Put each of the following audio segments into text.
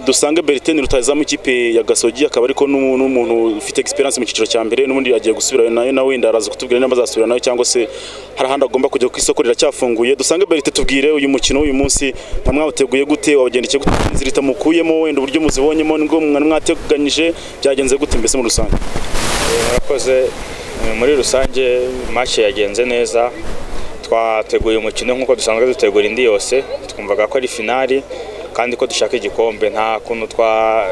dusange Bertin rutazamu ikipe ya Gasogi akaba ariko n'umuntu ufite experience mu cyiciro cya mbere n'ubundi agiye gusubirayo nayo nawe wenda araza kutubwira niba azasubira nayo cyangwa se hari ahandi agomba kujya ku isoko riracyafunguye dusange Bertin tubwire uyu mukino w'uyu munsi nka mwawuteguye gute wabagendekeye gute inzira itamukuyemo wenda uburyo muzibonyemo nibwo mwateganyije byagenze gute mbese muri rusange murakoze muri rusange match yagenze neza twateguye umukino nk'uko dusanzwe dutegura indi yose twumvaga ko ari finali kandi ko dushaka igikombe nta kuntu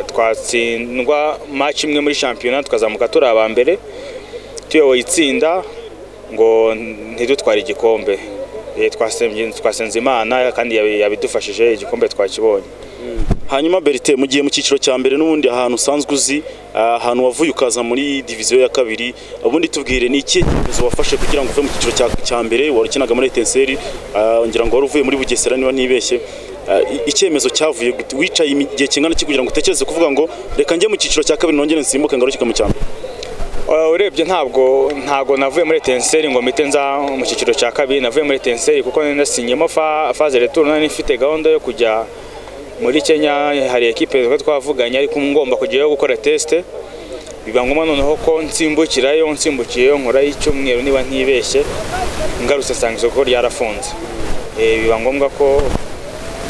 twatsindwa match imwe muri shampiyona tukazamuka turi aba mbere tuyoboye itsinda ngo ntidutware igikombe twasenze imana kandi yabidufashije igikombe twakibonye hanyuma berite mu gihe mu cyiciro cya mbere n'ubundi ahantu usanzwe uzi ahantu wavuye ukaza muri diviziyo ya kabiri ubundi tubwire ni ikihe cyemezo wafashe kugira ngo uve mu cyiciro cya mbere wari ukinaga muri etenseri ngira ngo wari uvuye muri bugesera niba ntibeshye icyemezo cyavuye wicaye igihe kingana iki kugira ngo utekereze kuvuga ngo reka njye mu cyiciro cya kabiri nongere nsimbuke ngarukike mu cya mbere urebye ntabwo ntabwo navuye muri etenseri ngo mpite nza mu cyiciro cya kabiri navuye muri etenseri kuko nasinyemo faze returu nari ifite gahunda yo kujya muri kenya hari ekipe twavuganye ariko ngomba kujyayo gukora tesite biba ngombwa noneho ko nsimbukirayo nsimbukiyeyo nkora icyumweru niba ntibeshye ngarutse asanga isoko ryarafunze biba ngombwa ko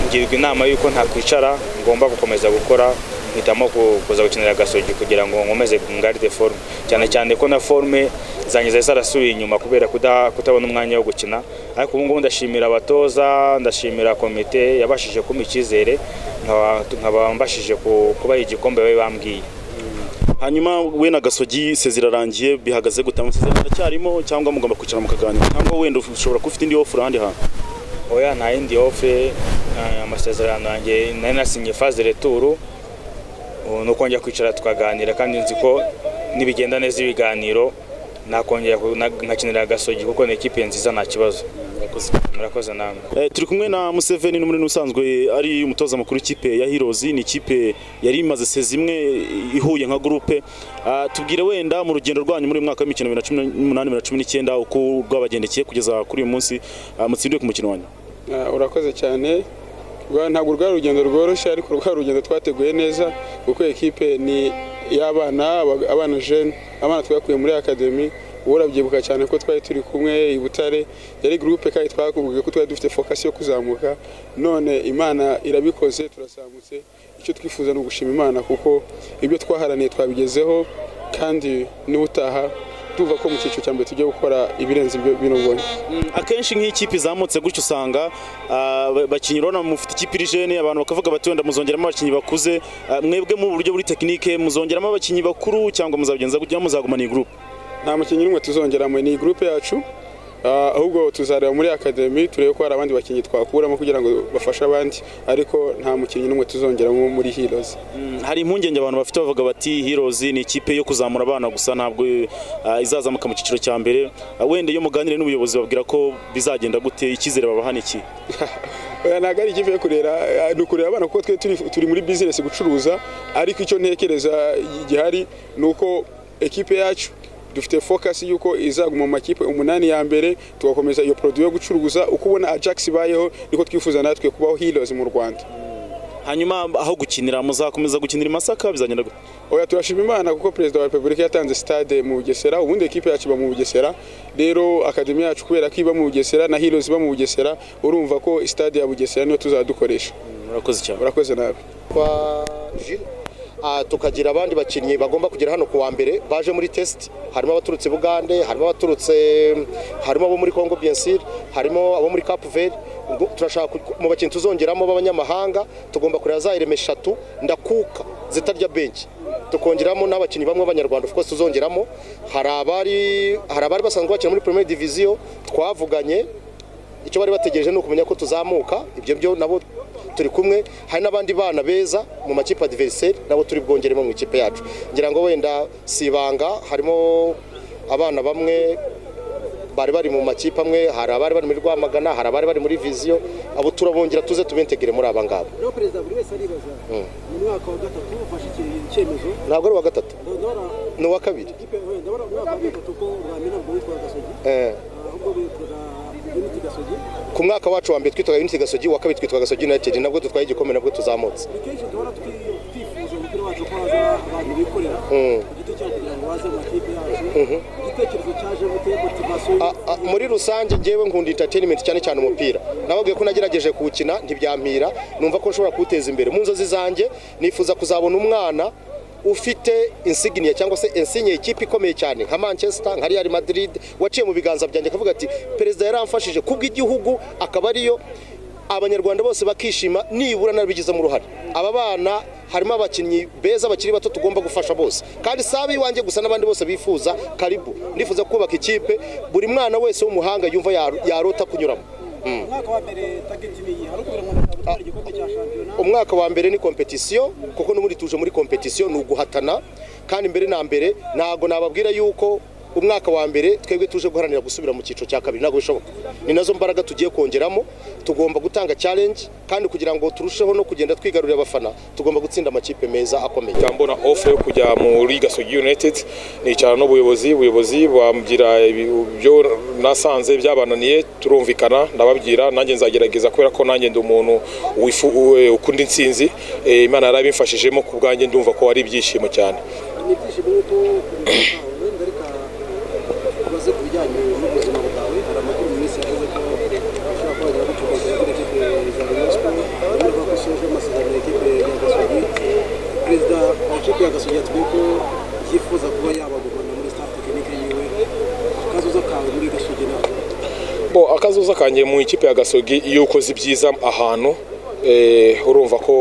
ngirwa inama y'uko ntakwicara ngomba gukomeza gukora mpitamo kuza gukinira agasogi kugira ngo nkomeze ngaride forume cyane cyane ko na forume zanjye zari zarasubiye inyuma kubera kutabona umwanya wo gukina ariko ubu ngubu ndashimira abatoza ndashimira komite yabashije kumpa icyizere nkaba mbashije kubaha igikombe babe bambwiye hanyuma we na gasogi se zirarangiye bihagaze gute amasezerano aracyarimo cyangwa mugomba kwicara mukaganira cyangwa wenda ushobora kuba ufite indi ofure ahandi hantu oya nta yindi ofure amasezerano yanjye nari nasinye faze returu ni uko njya kwicara tukaganira kandi nzi ko n'ibigenda neza ibiganiro nakongera nkakinira agasogi kuko ni ekipe nziza nta kibazo murakoze namwe turi kumwe na museveni n'umunini usanzwe ari umutoza mukuru w'ikipe ya hirozi ni ikipe yari imaze se zimwe ihuye nka gurupe tubwire wenda mu rugendo rwanyu muri mwaka w'imikino bibiri na cumi n'umunani bibiri na cumi n'icyenda uko rwabagendekeye kugeza kuri uyu munsi mutsindiwe ku mukino wanyu urakoze cyane ntabwo rwari urugendo rworoshye ariko rwari urugendo twateguye neza kuko ekipe ni iy'abana abana jene abana twakuye muri akademi ubu urabyibuka cyane ko twari turi kumwe i butare yari gurupe kandi twakubwiye ko twari dufite fokasi yo kuzamuka none imana irabikoze turazamutse icyo twifuza ni ugushima imana kuko ibyo twaharaniye twabigezeho kandi n'ubutaha tuva ko mu cyiciro cya mbere tujya gukora ibirenze ibyo bino ngobyi akenshi nk'ikipe izamutse gutyo usanga abakinnyi urabona mufite ikipe iri jene abantu bakavuga bati wenda muzongeramo abakinnyi bakuze mwebwe mu buryo buri tekinike muzongeramo abakinnyi bakuru cyangwa muzabigenza gutya muzaguma ni gurupe nta mukinnyi n'umwe tuzongeramo ni gurupe yacu ahubwo tuzareba muri akademi turebe ko hari abandi bakinnyi twakuramo kugira ngo bafashe abandi ariko nta mukinnyi n'umwe tuzongeramo muri hirozi hari impungenge abantu bafite bavuga bati hirozi ni ikipe yo kuzamura abana gusa ntabwo izazamuka mu cyiciro cya mbere wenda iyo muganire n'ubuyobozi babwira ko bizagenda gute icyizere babaha ni iki ntabwo ari ikipe yo kurera ni ukureba abana kuko twe turi muri bizinesi gucuruza ariko icyo ntekereza gihari ni uko ekipe yacu dufite fokasi y'uko izaguma mu makipe umunani ya mbere tugakomeza iyo poroduwi yo gucuruza uko ubona ajax ibayeho niko twifuza natwe kubaho hirozi mu rwanda hanyuma aho gukinira muzakomeza gukinira i masaka bizagenda gute oya turashima imana kuko perezida wa repubulika yatanze sitade mu bugesera ubundi ekipe yacu iba mu bugesera rero akademi yacu kubera ko iba mu bugesera na hirozi iba mu bugesera urumva ko sitade ya bugesera niyo tuzadukoresha murakoze cyane murakoze nawe tukagira abandi bakinnyi bagomba kugera hano ku wa mbere baje muri tesiti harimo abaturutse bugande harimo abaturutse harimo abo muri congo biyensire harimo abo muri kapu veri turashaka mu bakinnyi tuzongeramo b'abanyamahanga tugomba kureba za ireme eshatu ndakuka zitarya benshi tukongeramo n'abakinnyi bamwe b'abanyarwanda of course tuzongeramo hari abari basanzwe bakina muri premier diviziyo twavuganye icyo bari bategereje ni ukumenya ko tuzamuka ibyo byo nabo turi kumwe hari n'abandi bana beza mu makipe adiveriseri nabo turi bwongeremo mu ikipe yacu ngira ngo wenda si ibanga harimo abana bamwe bari bari mu makipe amwe hari abari bari muri rwamagana hari abari bari muri viziyo abo turabongera tuze tubentegere muri aba ngaba rero perezida buri wese aribaza mu mwaka wa gatatu ufashe icyemezo ntabwo ari uwa gatatu ni uwa kabiri ndabona mu mwaka wa gatatu ko ramina ubwo witwa gasogi ahubwo witwaga ku mwaka wacu wa mbere twitwaga Unity Gasogi wa kabiri twitwaga Gasogi United nabwo dutwaye igikombe nabwo tuzamutse abantu bikorera ku giti cyabo kugira ngo baze mu makipe yacu igitekerezo cyaje gute motivasiyo A- a- muri rusange ngewe nkunda entertainment cyane cyane umupira nababwiye ko nagerageje kuwukina ntibyampira numva ko nshobora kuwuteza imbere mu nzozi zanjye nifuza kuzabona umwana ufite insignia cyangwa se insigne y'ikipe ikomeye cyane nka manchester nka real madrid waciye mu biganza byanjye akavuga ati perezida yaramfashije kubw'igihugu akaba ariyo abanyarwanda bose bakishima nibura narabigizemo uruhare aba bana harimo abakinnyi beza bakiri bato tugomba gufasha bose kandi si ab'iwanjye gusa n'abandi bose bifuza karibu ndifuza kubaka ikipe buri mwana wese w'umuhanga yumva yaru- yarota kunyuramo umwaka wa mbere tageti ni iyi hari ukugira ngo abantu batware igikombe cya shampiyona umwaka wa mbere ni kompetisiyo kuko n'ubundi tuje muri kompetisiyo ni uguhatana kandi mbere na mbere ntabwo nababwira yuko umwaka wa mbere twebwe tuje guharanira gusubira mu cyiciro cya kabiri ntabwo bishoboka ni nazo mbaraga tugiye kongeramo tugomba gutanga challenge kandi kugira ngo turusheho no kugenda twigarurira abafana tugomba gutsinda amakipe meza akomeye mpita mbona ofe yo kujya muri gasogi united nicara n'ubuyobozi ubuyobozi bambwira ibi- ibyo nasanze byabananiye turumvikana ndababwira nanjye nzagerageza kubera ko nanjye ndi umuntu wifu- u- ukunda intsinzi Eh, imana yarabimfashijemo ku bwanjye ndumva ko ari ibyishimo cyane ni ibyishimo yuko wenda ariko ubaze ku bijyanye n'ubuzima bwawe hari amakuru mu minsi yavuze ko ushobora kuba wagira gucuruza kuri ekipe za Rayon Sports urumva ko usoje amasezerano ekipe ya Gasogi perezida wa ekipe ya Gasogi yatubwiye ko yifuza kuba yabagumana muri staff tekinike yiwe akazoza kawe muri Gasogi nawe bo akazoza kanjye mu ikipe ya gasogi iyo ukoze ibyiza ahantu eh, urumva ko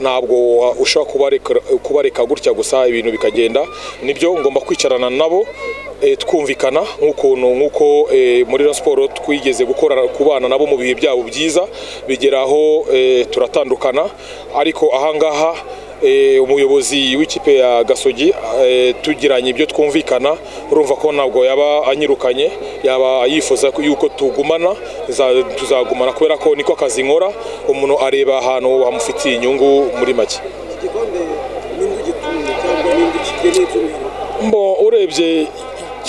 ntabwo wa- ushobora kubareka- kubareka gutya gusa ibintu bikagenda nibyo ngomba kwicarana nabo eh, twumvikana nk'ukuntu nk'uko eh, muri Rayon siporo twigeze gukora kubana nabo mu bihe byabo byiza bigeraho eh, turatandukana ariko ahangaha eh, umuyobozi w'ikipe ya gasogi eh, tugiranye ibyo twumvikana urumva ko ntabwo yaba anyirukanye yaba yifuza ko- yuko tugumana za- tuzagumana kubera ko niko akazi nkora umuntu areba ahantu hamufitiye inyungu muri make iki gikombe n'indi gituye cyangwa n'indi kigeneye cy'umwihariko mbo urebye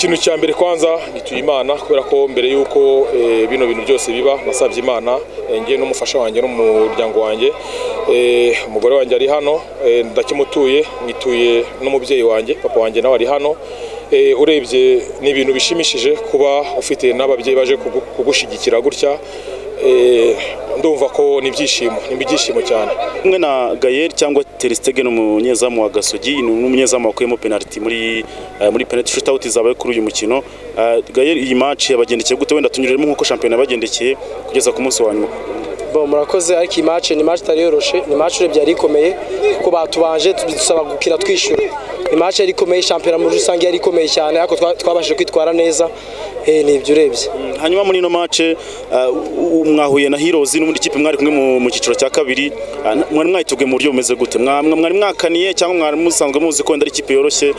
ikintu cya mbere kwanza nituye imana kubera ko mbere y'uko eh, bino bintu byose biba nasabye imana eh, ngiye n'umufasha wanjye n'umuryango wanjye Eh, umugore wanjye ari hano eh, ndakimutuye nituye n'umubyeyi wanjye papa wanjye nawe ari hano Eh, urebye ni ibintu bishimishije kuba ufite n'ababyeyi baje kugu- kugushyigikira gutya Eh, ndumva ko ni ibyishimo ni ibyishimo cyane kumwe na Gael cyangwa Ter Stegen umunyezamu wa Gasogi ni umunyezamu wakuyemo penalty muri eh, muri penalty shootout zabaye kuri uyu mukino Eh, Gael iyi match yabagendekeye gute wenda tunyuremo nkuko shampiyona yabagendekeye kugeza ku munsi wa nyuma Bon, murakoze ariko iyi match ni match itari yoroshe ni match urebye yari ikomeye kuko batubanje dusaba gukina twishyura ni match yari ikomeye shampiyona muri rusange yari ikomeye cyane ariko twa- twabashije kwitwara neza eh, ni ibyo urebye hanyuma muri ino match eh, u- u- mwahuye na Heroes n'ubundi kipe mwari kumwe mu- mu cyiciro cya kabiri Eh, n- mwari mwayiteguye mu buryo bumeze gute Mwa- mwa- mwari mwakaniye cyangwa mwari musanzwe muzi ko wenda ari ikipe yoroshye eh,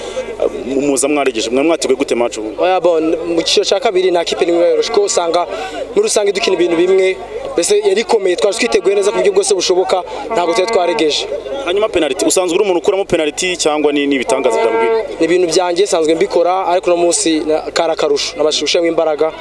mu- muza mwaregeje mwari mwiteguye gute match ubu Oya bon mu cyiciro cya kabiri nta kipe n'imwe yoroshe kuko usanga muri rusange dukina ibintu bimwe mbese yari ikomeye twari twiteguye neza ku buryo bwose bushoboka ntabwo twari twaregeje hanyuma penalty usanzwe uri umuntu ukuramo penalty cyangwa ni ni ibitangaza byabwiye ni ibintu byanjye sanzwe mbikora ariko uno munsi na- kari akarusho nabashije gushyiramo imbaraga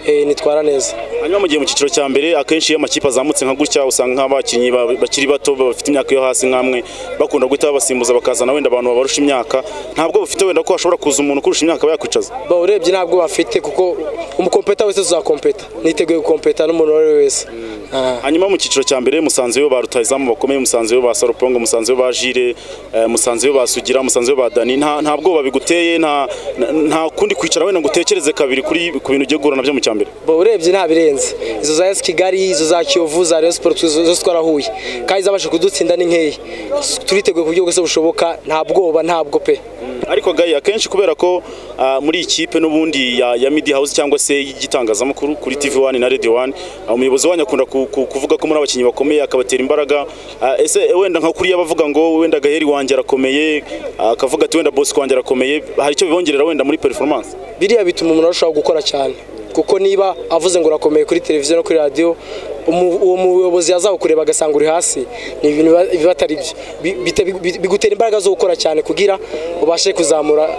eh, nitwara neza hanyuma mu gihe mu cyiciro cya mbere akenshi iyo amakipe azamutse nka gutya usanga nk'abakinnyi ba- bakiri bato bafite imyaka yo hasi nk'amwe bakunda guhita babasimbuza bakazana wenda abantu babarusha imyaka ntabwo bafite wenda ko hashobora kuza umuntu ukurusha imyaka aba yakwicaza ba urebye ntabwo bafite kuko umukompeta wese tuzakompeta niteguye gukompeta n'umuntu uwo ari we wese Ah. hanyuma mu cyiciro cya mbere musanze yo ba rutahizamu bakomeye musanze yo ba sarupongo musanze yo ba jire eh, musanze yo ba sugira musanze yo ba dani nta nta bwoba biguteye nta nta- nta kundi kwicara wenda ngo utekereze kabiri kuri ku bintu ugiye guhura nabyo mu cya mbere Ba urebye nta birenze izo za esi kigali izo za kiyovu za rayon siporo zose twarahuye kandi zabasha kudutsinda ni nkeya turiteguye ku buryo bwose bushoboka nta bwoba ntabwo pe ariko gaya akenshi kubera ko ah, muri iyi kipe n'ubundi ya, ya midi house cyangwa se y'igitangazamakuru kuri tv wani na radio wani ah, umuyobozi wanyu akunda ku, ku, kuvuga ko muri abakinnyi bakomeye akabatera imbaraga Ah, ese wenda nka kuriya bavuga ngo wenda gaheri wanjye arakomeye ah, akavuga ati wenda bosi wanjye arakomeye hari icyo bibongerera wenda muri performance biriya bituma umuntu arushaho gukora cyane kuko niba avuze ngo urakomeye kuri televiziyo no kuri radiyo umu- uwo muyobozi azagukureba agasanga uri hasi ni ibintu biba- biba atari byo Bi- bite- bi- bigutera imbaraga zo gukora cyane kugira ubashe kuzamura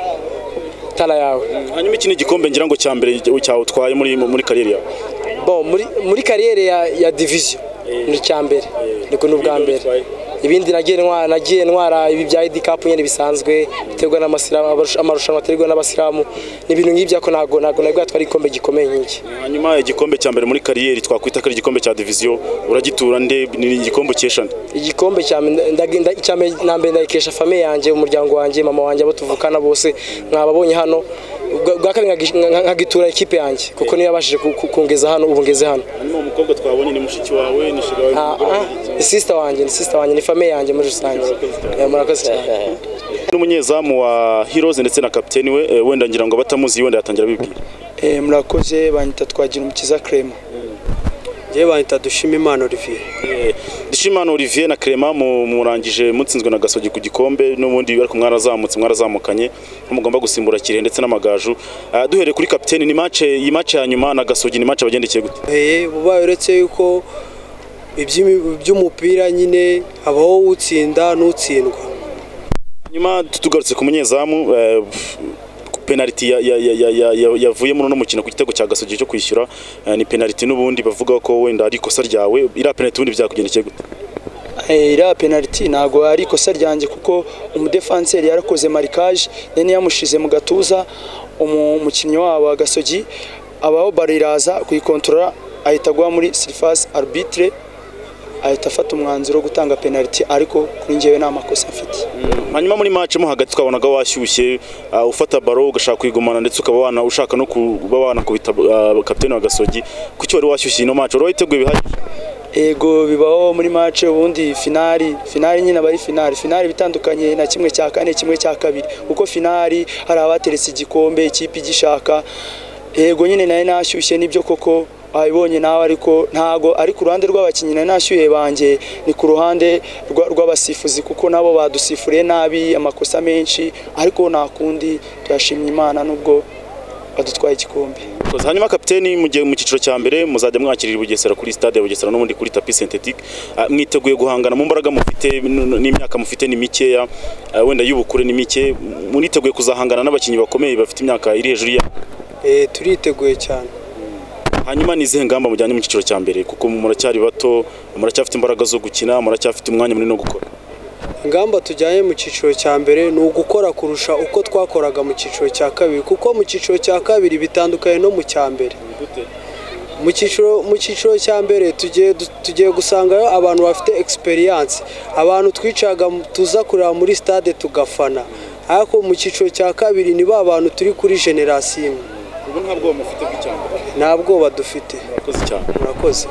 tara yawe hanyuma iki ni igikombe ngira ngo cya mbere cyawe utwaye muri, muri kariyeri yawe bon muri, muri kariyeri ya, ya diviziyo ni icya mbere niko ni ubwa mbere ibindi nagiye ntwa- nagiye ntwara ibi bya ID Cup nyine bisanzwe biterwa n'amasilamu abarusha- amarushanwa aterwa n'abasilamu ni ibintu nk'ibyo ariko ntabwo ntabwo nari bwatwara igikombe gikomeye nk'iki hanyuma igikombe cya mbere muri kariyeri twakwita ko ari igikombe cya diviziyo uragitura nde ni igikombe ukeshana igikombe cya mbe- ndagi- nda- icya mbe- na mbere ndagikesha famiye yanjye umuryango wanjye mama wanjye abo tuvukana bose mwababonye hano Ubwa- ubwa kabiri nkagi- nka- nkagitura ikipe yanjye kuko niyo yabashije ku- ku- kungeza hano ubu ngeze hano hanyuma umukobwa twabonye ni mushiki wawe ni shiga wawe Ah, ah, ni sister wanjye ni sister wanjye ni famiye yanjye muri rusange Eh, murakoze cyane n'umunyezamu wa Heroes ndetse na kapiteni we eh, wenda ngira ngo abatamuzi wenda yatangira bibwira Eh, murakoze banyita twagira umukiza Clement njyewe bahita dushima imana olivier Eh, Dushimana Olivier na Clement mu- murangije mutsinzwe na Gasogi ku gikombe n'ubundi ariko mwarazamutse mwarazamukanye mugomba gusimbura Kirehe ndetse n'amagaju Ah, duhereye kuri kapiteni ni match iyi match ya nyuma na Gasogi ni match bagendekeye gute Eh, buba uretse yuko iby'imi- iby'umupira nyine habaho utsinda n'utsindwa nyuma tugarutse ku munyezamu eh, ku penaliti ya- ya- ya- ya- ya- ya- yavuye muri uno mukino ku gitego cya Gasogi cyo kwishyura eh, ni penaliti n'ubundi bavuga ko wenda ari ikosa ryawe iriya penaliti ubundi byakugendekeye gute Eh, iriya penaliti ntabwo ari ikosa ryanjye kuko umudefanseri yarakoze marikaje nene yamushize mu gatuza umu- umukinnyi wabo agasogi abaho baro iraza kuyikontorora ahita agwa muri sirifasi arbitre ahita afata umwanzuro wo gutanga penaliti ariko kuri njyewe nta makosa mfite hanyuma muri match mo hagati twabonaga washyushye uh, ufata baro ugashaka kuyigumana ndetse ukaba wana ushaka no kuba wanakubita uh, kapiteni wa Gasogi kuki wari washyushye ino match wari wayiteguye bihagije ego bibaho muri match ubundi finali finali nyine aba ari finali finali bitandukanye na kimwe cya kane kimwe cya kabiri kuko finali hari abateretse igikombe ikipe igishaka ego nyine nayo nashyushye nibyo koko wabibonye nawe ariko ntago ari ku ruhande rw'abakinnyi nayo nashyuye banjye ni ku ruhande rwa- rw'abasifuzi kuko nabo badusifuriye nabi amakosa menshi ariko nta kundi tuyashimye imana nubwo badutwaye igikombe Because hanyuma kapiteni mu gihe mu cyiciro cya mbere muzajya mwakirira i Bugesera kuri stade ya Bugesera n'ubundi kuri tapi synthetic uh, mwiteguye guhangana mu mbaraga mufite n- n'imyaka mufite ni mikeya uh, wenda y'ubukure ni mike muriteguye kuzahangana n'abakinnyi bakomeye bafite imyaka iri hejuru ya Eh, turiteguye cyane hanyuma ni izihe ngamba mujyanye mu cyiciro cya mbere kuko muracyari bato muracyafite imbaraga zo gukina muracyafite umwanya munini wo gukora ingamba tujyanye mu cyiciro cya mbere ni ugukora kurusha uko twakoraga mu cyiciro cya kabiri kuko mu cyiciro cya kabiri bitandukanye no mu cya mbere mu cyiciro mu cyiciro cya mbere tugiye du- tugiye gusangayo abantu bafite experience abantu twicaga mu- tuza kureba muri stade tugafana ariko mu cyiciro cya kabiri ni ba bantu turi kuri generasiyo imwe ubu nta bwoba mufite bw'icyambere nta bwoba dufite murakoze cyane murakoze